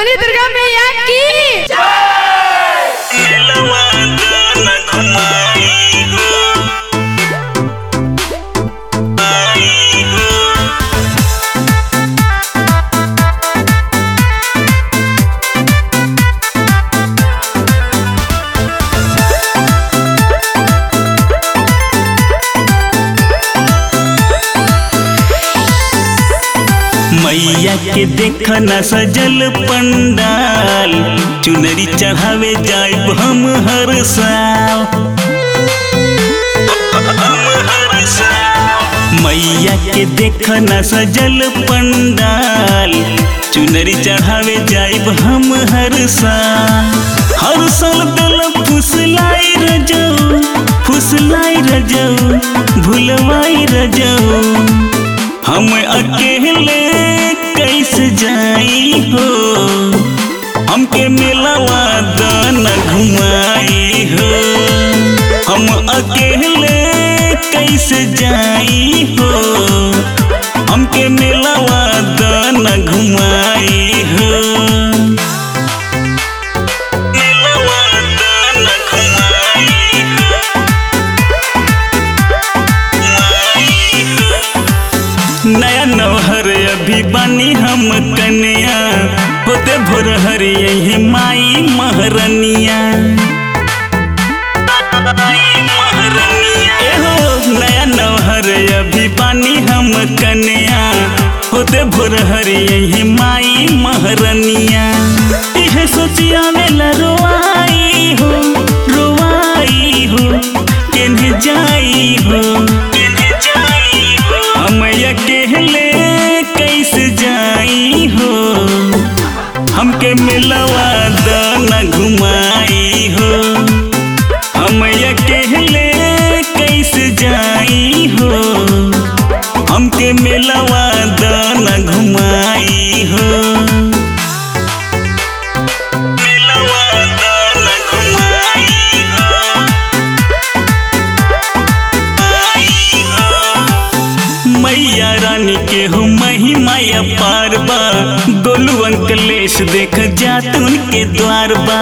बोली दुर्गा मैया की मैया के देख न सजल पंडाल चुनरी चढ़ावे जाइब हम हर साल मैया के देख न सजल पंडाल चुनरी चढ़ावे जाइब हम हर साल हर साल दिल फुसलाई रजो फुसलाई रजो भुलवाई रजो हम अकेले कैसे जाई हो हमके मिलवा दाना घुमाई हो हम अकेले कैसे जाई हो हमके मिलवा दाना घुमाई हो मिलवा दाना घुमाई हो नया नौहर अभी बनी हम कन्या होते भोर हर यही माई महरनिया एहो नया नौहर अभी बनी हम कन्या होते भोर हर यही माई महरनिया इहे सोचिया में रोआई हो रोआई हो केन्हे जाई हो केन्हे जाई हो हम अकेले कैसे जाई हो हमके मिलवा दाना घुमाई हो हम अकेले कैसे जाई हो हमके मिलवा दाना घुमाई हो मिलवा दाना घुमाई हो मैया रानी के हो महिमाया पार बा गोलू अंकलेश देख जात उनके द्वार बा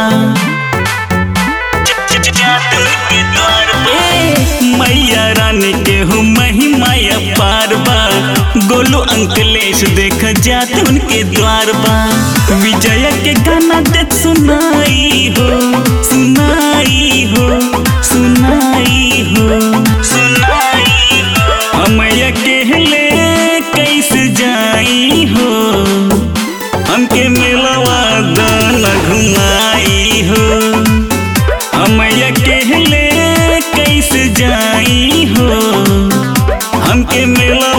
ए, मैया रानी के हो महिमाया पार बा गोलू अंकलेश देख जात उनके द्वार बा विजय के गाना देख सुनाई हो सुनाई हो सुनाई हो सुनाई हो हम अकेले कैसे जाई हो हमके मिलवा दाना घुमाई हो हम अकेले कैसे जाई हो हमके मिलवा